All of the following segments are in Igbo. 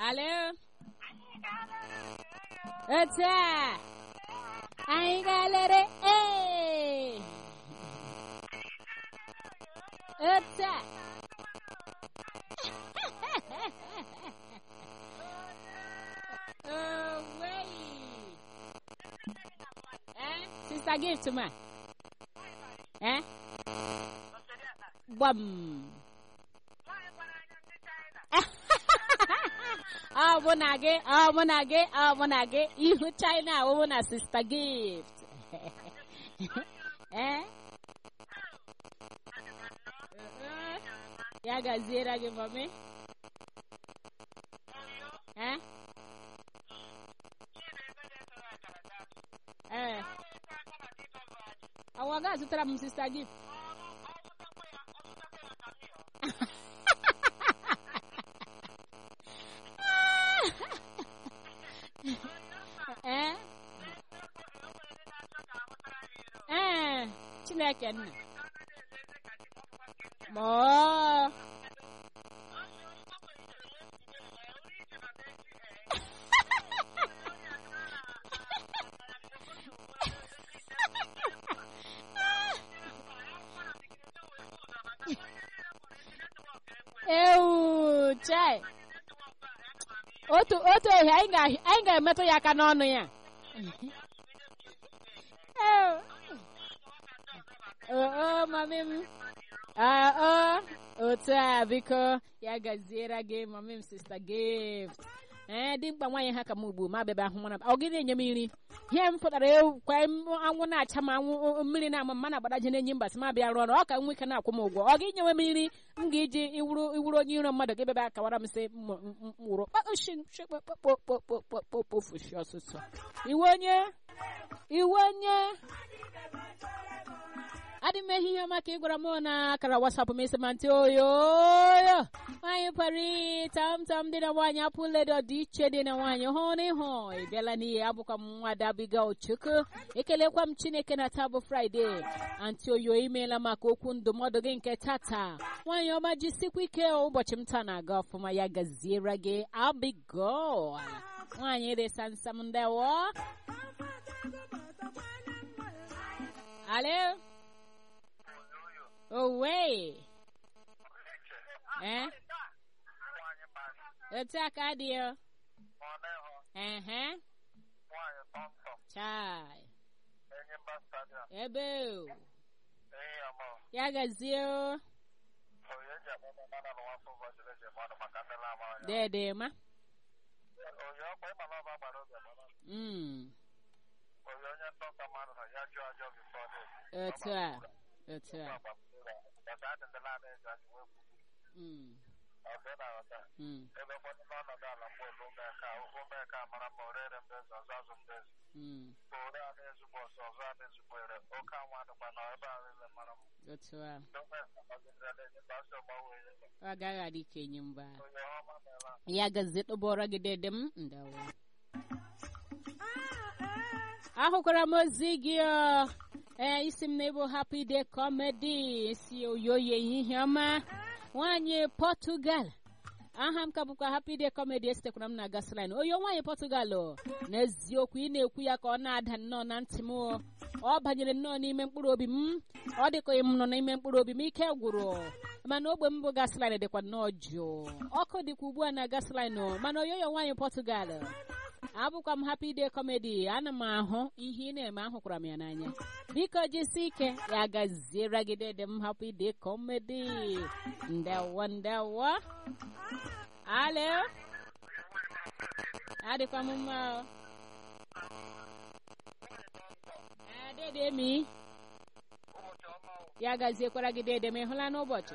Alo? Otu a, anyị ga-elere ee. Otu a. Oh, wait. Eh? Sister Gift ma. Eh? Gbam. ọ bụ na gị ọ bụ na gị ọ bụ na gị ihu china awụwụ na sista gift eh? Uh-uh. ya gaziere gị mami eh? eh. ọwa ga azụtara m sista gift ee ee chineke nna ma ọ ewu chai otu otu ehi anyị ga- anyị ga-emetụ ya aka n'ọnụ ya Ew. oo mami m Ah, oh, otu a biko ya gaziere gị mami m sista gift ee dị mkpa nwaanyị ha ka m ugbu ma bịaba ahụ mana ọ gị na-enye m nri ihe m pụtara ewu kwa m anwụ na-acha m anwụ o- mmiri na-ama mma na-agbadaje na-enyi mbasị ma bịa rụọ ọrụ ọ ka nwe ike na-akwụ m ụgwọ ọ gị nyewe m nri m ga-eji iwuru iwuru onye iro mmadụ gị bịaba akawara m sị mwụrụ kpakpọkpọkpọkpọkpọkpọfushi ọsụsọ iwe onye iwe onye adị m ehi ihe maka ịgwara m na akara wasapụ m isi ma ntị oyoyo nwaanyị pari tam tam dị na nwaanyị apụledo dị iche dị na nwaanyị hụ n'ịhụ ị bịala n'ihe abụkwa m nwa dabiga ochukwu ekelekwa m chineke na taa bụ fraịde antị oyo imeela maka okwu ndụmọdụ gị nke tata nwaanyị ọma jisikwa ike ụbọchị m taa na-aga ọfụma ya gaziere gị abigol nwaanyị dị sansam ndewo alo owe eh otu aka dị ya ehe chai ebe o ya gazie o dede ma mm otu a otu a mm mm mm otu a ọ agaghị adị ka enyi mba ya gazie tụbọrọ gị dede m ndawo ahụkwara m ozi gị ọ. ee isi m na-ebu happy day comedy si oyoye ihe ọma nwaanyị Portugal aha m ka bụkwa happy day comedy esitekwara m na gasoline oyo nwaanyị Portugal o. n'eziokwu ị na-ekwu ya ka ọ na-ada nnọọ na ntị m o. ọ banyere nnọọ n'ime mkpụrụ obi m ọ dịka m nọ n'ime mkpụrụ obi m ike gwụrụ mana ogbe m bụ gasoline dịkwa nnọọ jụụ ọkụ dịkwa ugbu a na gasoline o. mana oyoyo nwaanyị Portugal abụkwa m happy day comedy ana m ahụ ihe ị na-eme ahụkwara m ya n'anya biko jisi ike ya gaziere gị dede m happy day comedy ndewo ndewo alo adịkwa m mma o Ee, dede mi ya gaziekwara gị dede m ị hụla n'ụbọchị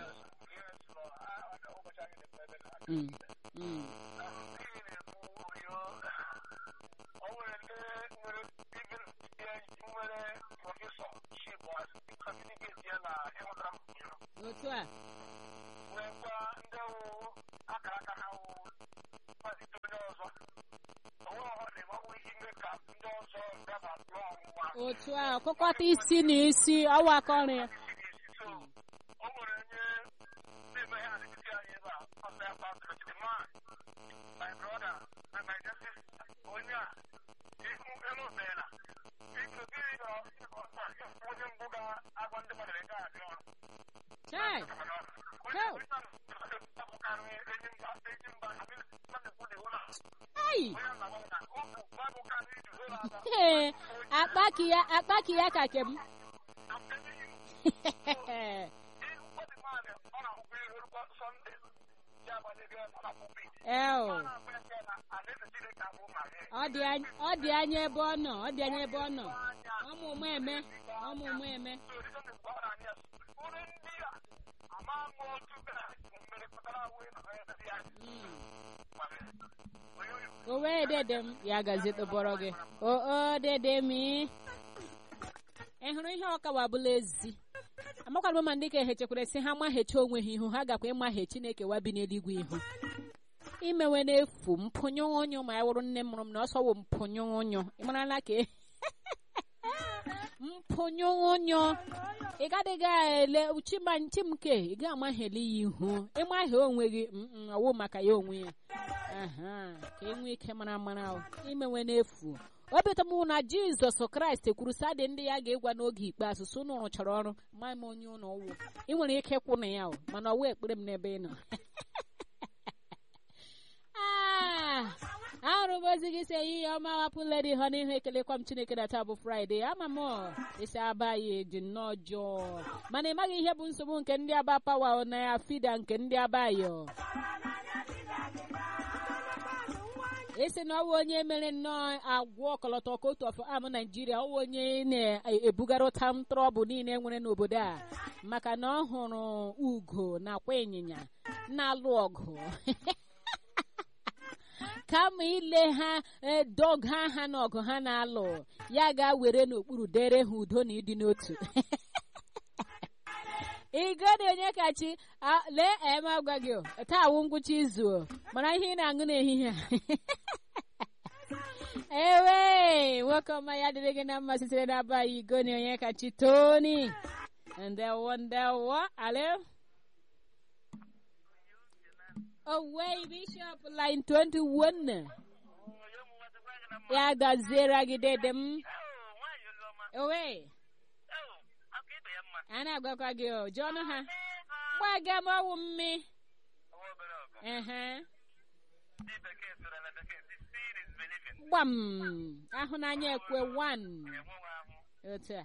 Mm, mm. otu a otu a kụkọta isi na isi ọwa aka ọrụ ya na-eme ihe adịghị anyị ebe a ọsọ ya kpatụrụ the man my brother na my justice onye a ihu elu beela biko gịnị ka onye mbụ ga-agwa ndị mmadụ ego a dị ọrụ chai Go. ai Ee, akpaki ya akpaki ya ka kem eo ọ dị anya ọ dị anya ebe ọ nọ ọ dị anya ebe ọ nọ ọmụmụ eme ọmụmụ eme o wee dede m ya gazi tụbọrọ gị o o dede m ị hụrụ ihe ọkawa bụla ezi amakwara m ma ndị ka ehechekwara si ha mahechi onwe ha ihu ha gakwa ịmahe chineke wa bi n'eluigwe ihu imewe n'efu mpụnyụ ụnyụ ma ya wụrụ nne mụrụ m na ọsọ wụ mpụnyụ ụnyụ ị marala ka e- mpụnyụ ụnyụ ị gadịghị ele chima chimke ị ga amagheli ya ihu ịmahie onwe gị mm, ọwụ maka ya onwe ya aha ka e nwee ike mara mara o. imewe n'efu obi ụtọ m bụ na jizọs kraịst kwuru sadị ndị ya ga-egwa n'oge ikpeazụ so unu rụchara ọrụ ma m onye ụlọ ụwụ ị nwere ike kwụ na ya o mana ọwa ekpere m n'ebe ị nọ Ah, ahụrụ m ozi gị si ehihie ọma wapụla dị ha n'ihu ekelekwa m chineke na taa bụ fraịde ama m ọ, isi aba ya dị nnọọ jọọ mana ị maghị ihe bụ nsogbu nke ndị aba pawa na ya fida nke ndị aba yo isi na ọwụ onye mere nnọọ agwọ ọkọlọtọ kotu of am naijiria ọwụ onye na-ebugara ụta trọbụ niile nwere n'obodo a maka na ọ hụrụ ugo nakwa ịnyịnya na-alụ ọgụ kama ile ha eh, dọga ha n'ọgụ ha na-alụ ya ga-were n'okpuru dere ha udo na ịdị n'otu igodi onye kachi a- lee eme agwa gị o, taa wụ ngwụcha izu o, mara ihe ị na-aṅụ n'ehihie a ewe nwoke ọma ya dịrị gị na mma sitere n'aba igoni onye kachi toni ndewo ndewo alo Owei Bishop line 21 ya gaziere gị dede m owe a na-agwakwa gị o jụọnụ ha gbaga m ọwụ mmi ehe gbam ahụnanya ekwe wan otu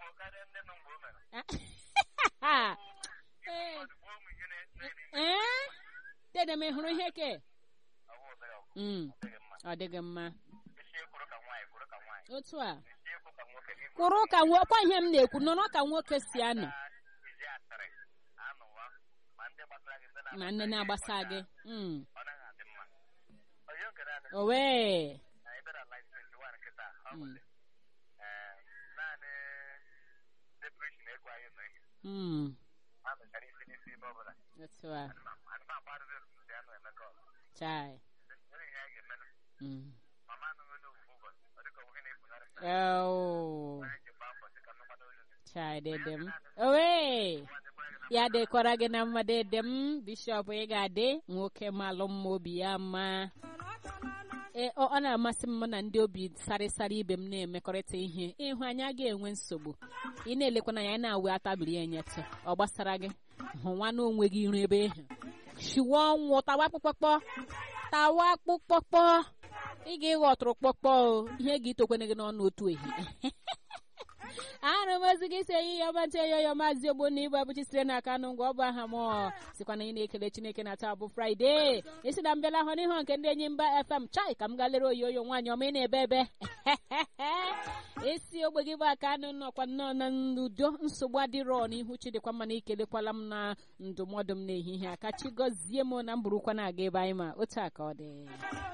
a Ee. ee dede m ị hụrụ ihe ke Mm, ọ dịghị mma otu a kwụrụ ka nwo kwa ihe m na-ekwu nọrọ ka nwoke si anọ ma nne na-agbasa gị Mm. owe Mm. Mm. otu a chai Mm. Oh. chai dede m owe ya dịkwara gị na mma dede m bishọp ị ga-adị nwoke malụ mma obi ya mma ee ọ ọ na-amasị m na ndị obi sarịsarị ibe m na-emekọrịta ihe ịhụ anya ga-enwe nsogbu ị na-elekwana ya na-awe atabiri ya nyetụ ọ gbasara gị hụ nwa na onwe gị iru ebe ịhụ shiwe ọnwụ tawa akpụkpọkpọ tawa akpụkpọkpọ ị ga-ịghọ ọtụrụkpọkpọ o ihe gị itokwana gị n'ọnụ otu ehihie ahụrụ m ozi gị si eyi ya ọma ntị eyo ya maazị ogbo na ibu abụchi sitere n'aka anụ ngwa ọ bụ aha m sikwa na ị na-ekele chineke na taa bụ fraịde isi na mbịala hụ n'ihu nke ndị enyi mba fm chai ka m gaa lere oyoyo nwaanyị ọma ị na-ebe ebe isi ogbe gị bụ aka anụ nọkwa nnọọ na n'udo nsogbu adịrọ n'ihu chidịkwa mma na ikelekwala m na ndụmọdụ m n'ehihie a ka chi gọzie m na mburukwa na-aga ebe anyị ma otu a ka ọ dị